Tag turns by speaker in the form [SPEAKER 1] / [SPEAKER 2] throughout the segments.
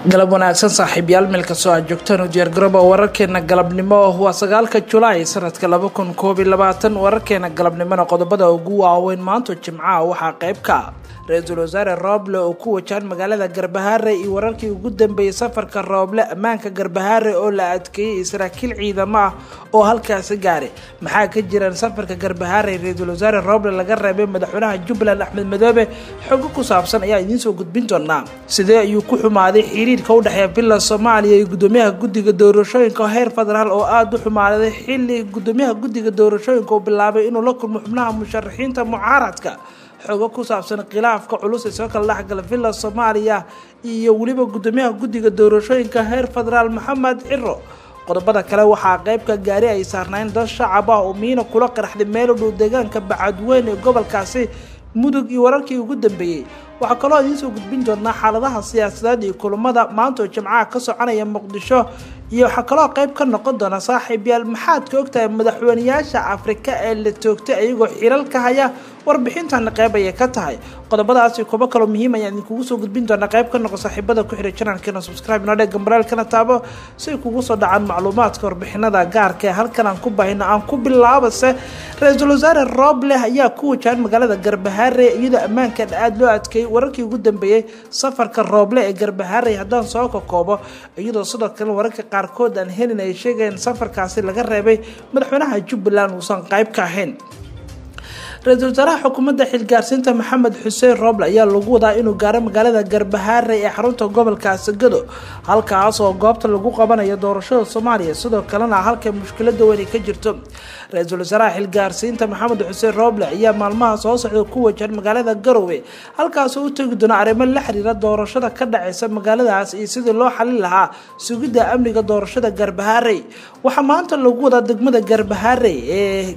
[SPEAKER 1] galab wanaagsan saaxiibyaal meel kastoo aad joogtaan u diyaargarooba wararkeena galabnimo waa sagaalka julaay sanadka laba kun koob iyo labaatan wararkeena galabnimona qodobada ugu waaweyn maanta jimcaha waxaa qayb ka ra-iisul wasaare rooble oo ku wajahan magaalada garbahaare iyo wararkii ugu dambeeyey safarka rooble ammaanka garbahaare oo la adkeeyey saraakiil ciidamo ah oo halkaasi gaaray maxaa ka jiraan safarka garbahaare ra-iisul wasaare rooble laga reebay madaxweynaha jubbaland axmed madoobe xogo ku saabsan ayaa idiinsoo gudbin doonaa sidee ayuu ku xumaaday xiriirka u dhexeeya villa soomaaliya iyo gudoomiyaha guddiga doorashooyinka heer federaal oo aada u xumaaday xili gudoomiyaha guddiga doorashooyinka uu bilaabay inuu la kulmo xubnaha musharaxiinta mucaaradka xogo ku saabsan khilaafka culus ee soo kala dhexgala villa soomaaliya iyo weliba gudoomiyaha guddiga doorashooyinka heer federaal maxamed ciro qodobada kale waxaa qeybka gaari ay saarnayn dad shacab ah oo miina kula qaraxday meel u dhow deegaanka bacadweyn ee gobolkaasi mudug iyo wararkii ugu dambeeyey waxaa kaloo idiinsoo gudbin doonaa xaaladaha siyaasadeed iyo kulamada maanta oo jimcaha ka soconaya muqdisho iyo waxaa kaloo qeyb ka noqon doona saaxiib yaal maxaad ka ogtahay madaxweyneyaasha afrika ee la toogtay ayagoo xiral ka haya warbixintana qeyb ayay ka tahay qodobadaasi kubo kaloo muhiim ayaan idinkugu soo gudbin doonaa qeyb ka noqo saaxiibada ku xiray janalkeena subscribe noo dheg gambaraalkana taabo si ay kugu soo dhacaan macluumaadka warbixinada gaarka ee halkan aan ku bahino aan ku bilaabase ra-iisul wasaare rooble ayaa ku wajahan magaalada garbahaare iyadoo ammaankan aada loo adkeeyey wararkii ugu dambeeyey safarka rooble ee garbahaare haddaan soo kakoobo iyadoo sidoo kale wararka qaarkood aan helin ay sheegayeen safarkaasi laga reebay madaxweynaha jubbaland uusan qayb ka ahayn ra-iisul wasaaraha xukuumadda xilgaarsiinta maxamed xuseen rooble ayaa lagu wadaa inuu gaaro magaalada garbahaare ee xarunta gobolka sagado halkaas oo goobta lagu qabanayo doorashada soomaaliya sidoo kalena halka mushkilada weyn ay ka jirto ra-iisul wasaaraha xilgaarsiinta maxamed xuseen rooble ayaa maalmaha soo socda ku wajahan magaalada garowe halkaasoo u tegi doona arrimo la xiriira doorashada ka dhaceysa magaaladaas iyo sidii loo xalin lahaa sugidda amniga doorashada garbahaare waxaa maanta lagu wadaa degmada garbahaare ee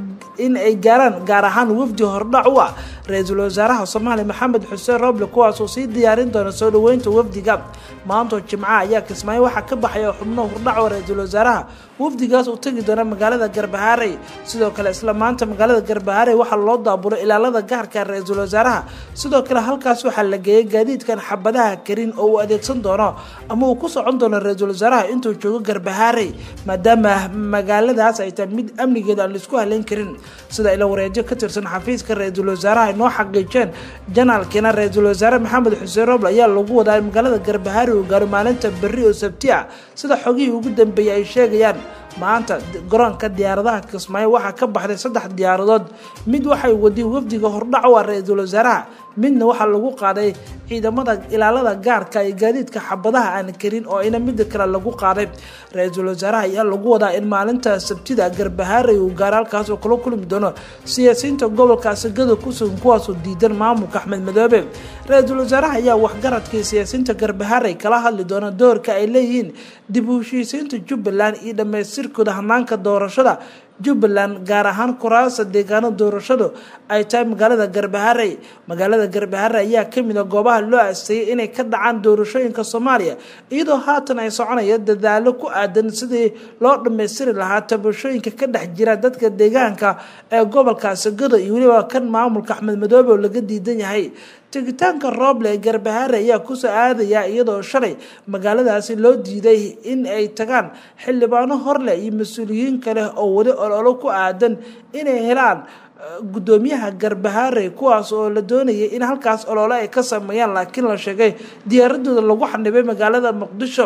[SPEAKER 1] in ay gaaraan gaar ahaan wafdi hordhac u ah ra-iisul wasaaraha soomaaliya maxamed xuseen rooble kuwaasoo sii diyaarin doona soo dhaweynta wafdiga maantoo jimcaha ayaa kismaayo waxaa ka baxaya xubno hordhac oo ra-iisul wasaaraha wafdigaas uu tegi doona magaalada garbahaare sidoo kale isla maanta magaalada garbahaare waxaa loo daabulo ilaalada gaarka ra-iisul wasaaraha sidoo kale halkaas waxaa la geeyay gaadiidkan xabadaha karin oo uu adeegsan doono ama uu ku socon doono ra-iisul wasaaraha intuu joogo garbahaare maadaama magaaladaas ay tahay mid amnigeeda aan laisku haleyn karin sida ila wareejo ka tirsan xafiiska ra-iisul wasaaraha ay noo xaqiijeen janaalkiina ra-iisul wasaare maxamed xuseen roble ayaa lagu wadaa magaalada garbahaare uu gaaro maalinta berri oo sabti ah sida xogihii ugu dambeeyey ay sheegayaan maanta garoonka diyaaradaha kismaayo waxaa ka baxday saddex diyaaradood mid waxay wadiyeen wafdiga hordhac u ah ra-iisul wasaaraha midna waxaa lagu qaaday ciidamada ilaalada gaarka iyo gaadiidka xabadaha aan karin oo ina mida kale lagu qaaday ra-iisul wasaaraha ayaa lagu wadaa in maalinta sabtida garbahaarey uu gaaro halkaas oo kula kulmi doono siyaasiyiinta gobolka sagado kusugan kuwaasoo diidan maamulka axmed madoobe ra-iisul wasaaraha ayaa waxgaradkii siyaasiyiinta garbahaarey kala hadli doona doorka ay leeyihiin dib u heshiisiinta jubbaland iyo dhamaystirkooda hanaanka doorashada jubbaland gaar ahaan kuraasa deegaano doorashadu ay tahay magaalada garbaharey magaalada garbaharey ayaa kamid a goobaha loo asteeyay inay ka dhacaan doorashooyinka soomaaliya iyadoo haatan ay soconaya dadaalo ku aadan sidii loo dhammaystiri lahaa tabashooyinka ka dhex jira dadka deegaanka ee gobolka sagado iyo weliba kan maamulka axmed madoobe oo laga diidan yahay tegitaanka rooble ee garbahaare ayaa kusoo aadaya iyadoo shalay magaaladaasi loo diiday in ay tagaan xildhibaano horleh iyo mas-uuliyiin kale oo weli ololo ku aadan inay helaan gudoomiyaha garbahaare kuwaas oo la doonayay in halkaas olole ay ka sameeyaan laakiin la sheegay diyaaradooda lagu xanibay magaalada muqdisho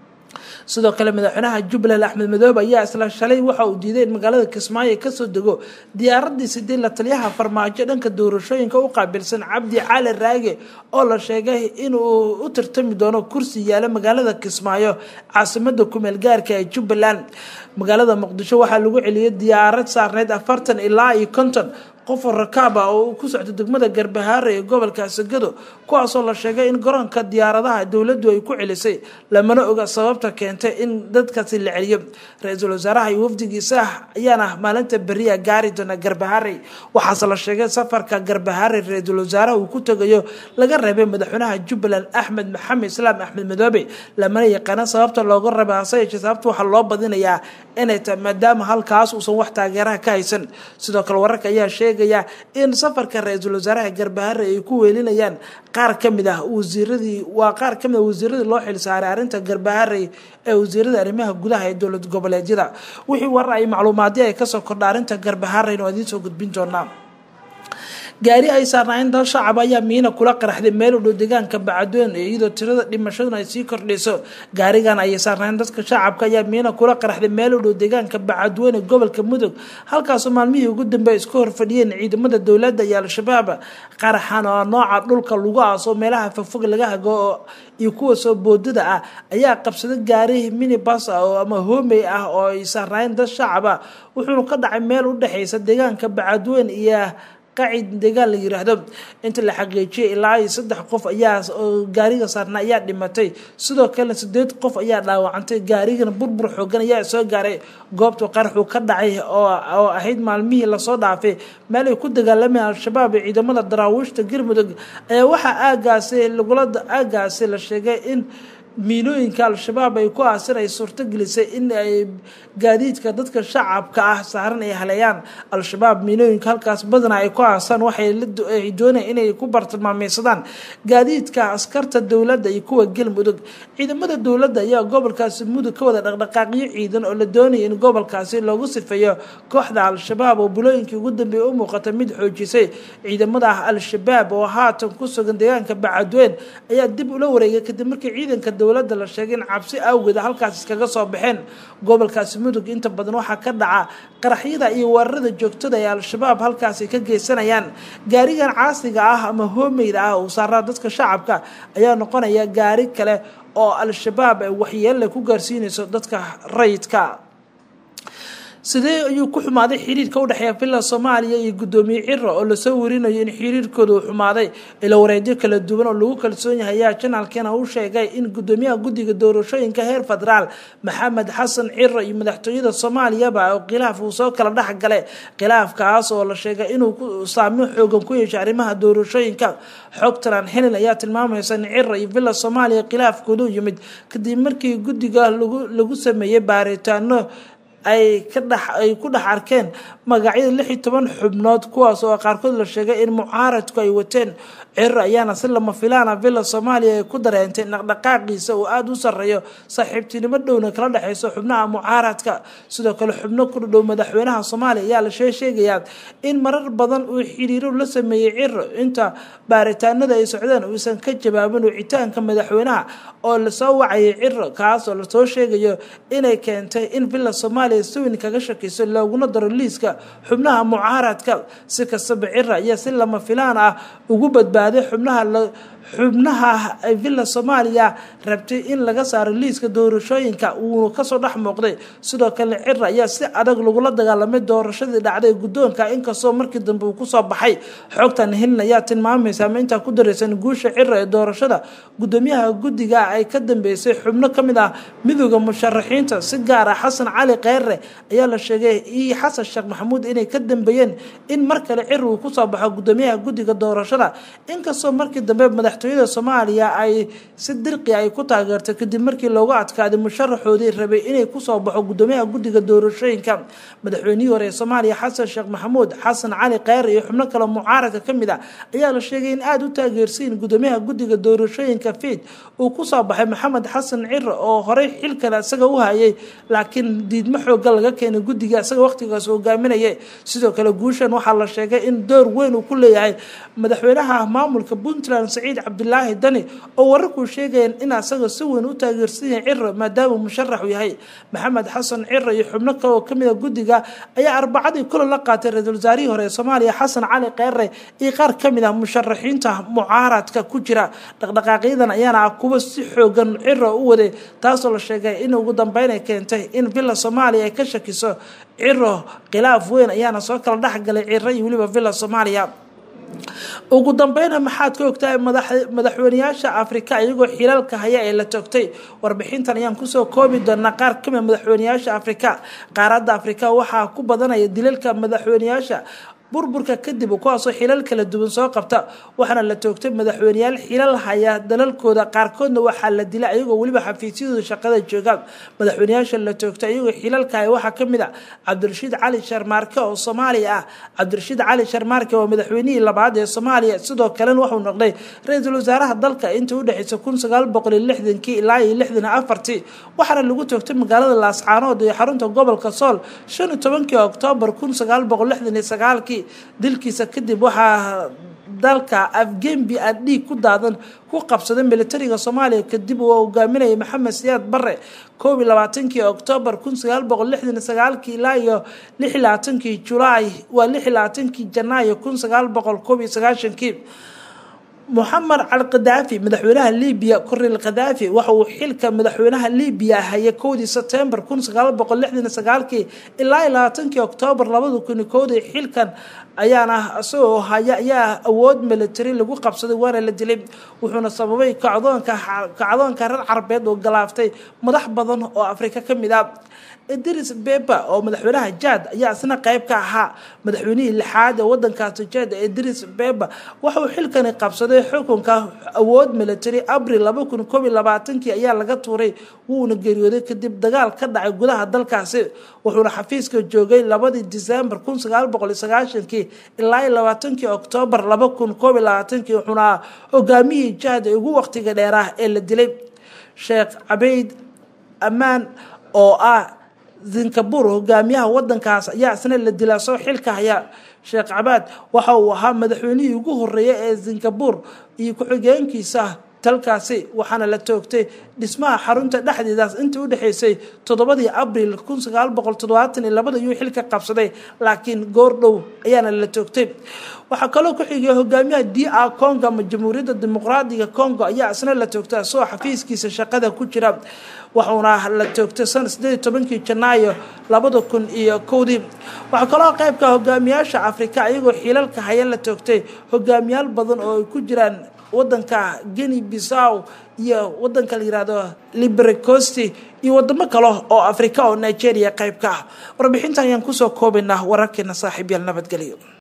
[SPEAKER 1] sidoo kale madaxweynaha jubbaland axmed madoobe ayaa isla shalay waxa uu diiday in magaalada kismaayo kasoo dego diyaaradii sidii la taliyaha farmaajo dhanka doorashooyinka u qaabilsan cabdi cali raage oo la sheegay inuu u tartami doono kursi yaala magaalada kismaayo caasimada kumeel gaarka ee jubbaland magaalada muqdisho waxaa lagu celiyay diyaarad saarneyd afartan ilaa iyo konton qof rakaab ah oo ku socda degmada garbahaare ee gobolka sagado kuwaasoo la sheegay in garoonka diyaaradaha dowladdu ay ku celisay lamana oga sababta keentay in dadkaasi la celiyo ra-iisul wasaaraha iyo wafdigiisa ayaana maalinta beriya gaari doona garbahaare waxaase la sheegay safarka garbahaare ra-iisul wasaaraha uu ku tegayo laga reebay madaxweynaha jubbaland axmed maxamed islaam axmed madoobe lamana yaqaana sababta looga reebay hase yeeshee sababta waxaa loo badinayaa inay tahay maadaama halkaas uusan wax taageeraha ka haysan sidoo kale wararka ayaa sheegay sheegayaa in safarka ra-iisul wasaaraha garbahare ay ku weelinayaan qaar ka mid ah wasiiradii waa qaar ka mid ah wasiiradii loo xilsaaray arrinta garbahare ee wasiirada arrimaha gudaha ee dowlad goboleedyada wixii warar ay macluumaadyo ay kasoo kordha arrinta garbahare waa idiin soo gudbin doonaa gaari ay saarnaayeen dal shacab ayaa miina kula qaraxday meel u dhow deegaanka bacadweyn iyadoo tirada dhimashaduna ay sii kordhayso gaarigan ayay saarnaayeen dadka shacabka ayaa miina kula qaraxday meel u dhow deegaanka bacadweyn ee gobolka mudug halkaasoo maalmihii ugu dambeey isku horfadhiyeen ciidamada dowladda iyo al-shabaab qaraxan oo nooca dhulka lagu aaso meelaha fogfog laga hago iyo kuwa soo boodada ah ayaa qabsaday gaari minibas ah oo ama hoomey ah oo ay saarnaayeen dad shacab ah wuxuuna ka dhacay meel u dhexeysa deegaanka bacadweyn iyo qacid deegaan la yiraahdo inta la xaqiijiyay ilaa iyo saddex qof ayaa gaariga saarna ayaa dhimatay sidoo kalena sideed qof ayaa dhaawacantay gaarigana burbur xoogan ayaa soo gaaray goobta qaraxuu ka dhacay oo ahayd maalmihii lasoo dhaafay meel ay ku dagaalamayeen al-shabaab ee ciidamada daraawiishta galmudug ayaa waxaa aagaasi lagula aagaasi la sheegay in miinooyinka al-shabaab ay ku aasin ay suurto gelisay in ay gaadiidka dadka shacabka ah saaran ay haleeyaan al-shabaab miinooyinka halkaas badana ay ku aasaan waxay doonayaan inay ku bartilmaameysadaan gaadiidka askarta dowladda iyo kuwa galmudug ciidamada dowladda ayaa gobolkaasi mudug ka wada dhaqdhaqaaqyo ciidan oo la doonaya in gobolkaasi loogu sifeeyo kooxda al-shabaab oo bulooyinkii ugu dambeeyay u muuqata mid xoojisay ciidamada al-shabaab oo haatan ku sugan deegaanka bacadweyn ayaa dib ula wareegay kadib markii ciidanka dowladda la sheegay in cabsi awgeeda halkaas iskaga soo baxeen gobolkaasi mudug inta badan waxaa ka dhaca qaraxyada iyo weerarada joogtada ee al-shabaab halkaasi ka geysanayaan gaarigan caasiga ah ama hoomeyda ah uu saaraa dadka shacabka ayaa noqonaya gaari kale oo al-shabaab waxyeelle ku gaarsiinayso dadka rayidka sidee ayuu ku xumaaday xiriirka udhexeeya villa soomaaliya iyo guddoomiye ciro oo lasoo warinayo in xiriirkooda uu xumaaday ilo wareedyo kala duwan oo lagu kalsoon yahay ayaa janaalkeena u sheegay in guddoomiyaha guddiga doorashooyinka heer federaal maxamed xasan ciro iyo madaxtooyada soomaaliyaba oo khilaaf uu soo kala dhex galay khilaafkaas oo la sheegay inuu saameyn xoogan ku yeeshay arrimaha doorashooyinka xogtalan helin ayaa tilmaamaysa in ciro iyo villa soomaaliya khilaafkoodu yimid kadib markii guddiga lagu sameeyey baaritaano ay ka dhex ay ku dhex arkeen magacyada lix iyo toban xubnood kuwaas oo qaarkood la sheegay in mucaaradku ay wateen ciro ayaana si lama filaana villa soomaaliya ay ku dareentay dhaqdhaqaaqiisa uu aada u sarreeyo saaxiibtinimo dhowna kala dhexeyso xubnaha mucaaradka sidoo kale xubno ku dhow madaxweynaha soomaaliya ayaa la shee sheegayaa in marar badan uu xiriiro la sameeyey ciro inta baaritaanada ay socdeen uusan ka jawaabin wicitaanka madaxweynaha oo lasoo wacayay ciro kaas oo lasoo sheegayo inay keentay in villa soomaaliya siwin kaga shakiso looguna daro liiska xubnaha mucaaradka si kastaba ciro ayaa si lama filaan ah ugu badbaaday xubnaha xubnaha villa soomaaliya rabtay in laga saaro liiska doorashooyinka uuna kasoo dhex muuqday sidoo kale ciro ayaa si adag lagula dagaalamay doorashadii dhacday guddoonka inkastoo markii dambe uu kusoo baxay xogtan helin ayaa tilmaamaysa ama intaa ku dareysan guusha ciro ee doorashada guddoomiyaha guddiga ay ka dambeysay xubno kamid ah midooda musharaxiinta si gaar ah xasan cali kheyre ayaa la sheegay iyo xasan sheekh maxamuud inay ka dambeeyeen in mar kale ciro uu kusoo baxo guddoomiyaha guddiga doorashada inkastoo markii dambe madaxtooyada soomaaliya ay si dirqi ay ku taageertay kadib markii loogu adkaaday musharaxoodii rabay inay kusoo baxo guddoomiyaha guddiga doorashooyinka madaxweynihii hore ee soomaaliya xasan sheekh maxamuud xasan cali kheyre iyo xubno kale mucaaradka kamid ah ayaa la sheegay in aada u taageersiin guddoomiyaha guddiga doorashooyinka fiid uu kusoo baxay maxamed xasan ciro oo horey xilkale isaga u hayay laakiin diidmo xooga laga keenay guddiga isaga waqtigaas hogaaminaya sidoo kale guushan waxaa la sheegay in door weyn uu ku leeyahay madaxweynaha maamulka puntland saciid cabdilaahi dani oo wararkuu sheegayeen in asaga si weyn u taageersan yahay ciro maadaama musharaxu yahay maxamed xasan ciro iyo xubno kale oo kamid a guddiga ayaa arbacadii kulan la qaatay ra-iisul wasaarihii hore ee soomaaliya xasan cali kheyre iyo qaar kamid ah musharaxiinta mucaaradka ku jira dhaqdhaqaaqyadan ayaana ah kuwa si xoogan ciro u waday taasoo la sheegay in ugu dambeyn ay keentay in villa soomaaliya ay ka shakiso ciro khilaaf weyn ayaana soo kala dhexgalay ciro iyo weliba villa soomaaliya ugu dambeyna maxaad ka ogtahay madaxweyneyaasha afrika iyagoo xilalka haya ee la toogtay warbixintan ayaan kusoo koobi doonaa qaar kamid madaxweyneyaasha afrika qaaradda afrika waxaa ku badanaya dilalka madaxweyneyaasha burburka kadib kuwaasoo xilal kala duwan soo qabta waxaana la toogtay madaxweyneyaal xilal haya dalalkooda qaarkoodna waxaa la dilay ayagoo weliba xafiisyadooda shaqada joogaan madaxweyneyaasha la toogtay ayagoo xilalka haya waxaa kamid a cabdirashiid cali sharmaarke oo soomaaliya ah cabdirashiid cali sharmaarke waa madaxweynihii labaad ee soomaaliya sidoo kalena wuxuu noqday ra-iisul wasaaraha dalka intii udhexeysa kun sagaal boqol iyo lixdankii ilaa iyo lixdan afartii waxaana lagu toogtay magaalada laascaanood iyo xarunta gobolka sool shan iyo tobankii oktoobar kun sagaal boqol lixdan iyo sagaalkii dilkiisa kadib waxaa dalka afgembi aan dhiig ku daadan ku qabsaday militariga soomaaliya kadib uu hogaaminayay maxamed siyaad bare koob iyo labaatankii oktoobar kun sagaal boqol lixdan iyo sagaalkii ilaa iyo lix iyo labaatankii julaay waa lix iyo labaatankii janaayo kun sagaal boqol koob iyo sagaashankii moxamed al khadaafi madaxweynaha libiya kornel khadaafi waxa uu xilka madaxweynaha libiya hayay kowdii sebtembar kun sagaal boqol lixdan iyo sagaalkii ilaa iyo labaatankii oktoobar labada kun iyo kowdii xilkan ayaana isagoo haya ayaa awood military lagu qabsaday waana la dilay wuxuuna sababay kacdoonka kacdoonka reer carabeed oo galaaftay madax badan oo afrika ka mid ah idris beba oo madaxweynaha jaad ayaa isna qeyb ka ahaa madaxweynihii lixaad ee wadankaasi jaad idris beba waxauu xilkani qabsaday xukunka awood military abril laba kun koob iyo labaatankii ayaa laga tuuray wuuna geeriyooday kadib dagaal ka dhacay gudaha dalkaasi wuxuuna xafiiska joogay labadii disembar kun sagaal boqol iyo sagaashankii ilaa iyo labaatankii oktoobar laba kun koob iyo labaatankii wuxuuna hogaamiyihii jaad ee ugu waqtiga dheeraah ee la dilay sheekh cabeyd ammaan oo ah zinkabur hogaamiyaha wadankaas ayaa isna la dilaa soo xilka haya sheekh cabaad waxa uu ahaa madaxweynihii ugu horeeya ee zinkabur iyo ku-xigeenkiisa dalkaasi waxaana la toogtay dhismaha xarunta dhexdeedaas intii udhexeysay toddobadii abril kun sagaal boqol toddobaatan iyo labada yuu xilka qabsaday laakiin goordhow ayaana la toogtay waxaa kaloo ku xigay hogaamiyaha d a congo ama jamhuuriyadda dimuqraadiga congo ayaa isna la toogtay asagoo xafiiskiisa shaqada ku jira waxuuna la toogtay sana sideed iyo tobankii janaayo labada kun iyo kowdii waxaa kaloo qeybka hogaamiyaasha afrika ayagoo xilalka haya la toogtay hogaamiyaal badan oo ay ku jiraan wadanka geni bisaw iyo wadanka la yihahdo librecosti iyo wadamo kale oo afrika oo nigeria qeyb ka ah warbixintan ayaan kusoo koobaynaa wararkeena saaxiib yaal nabadgelyo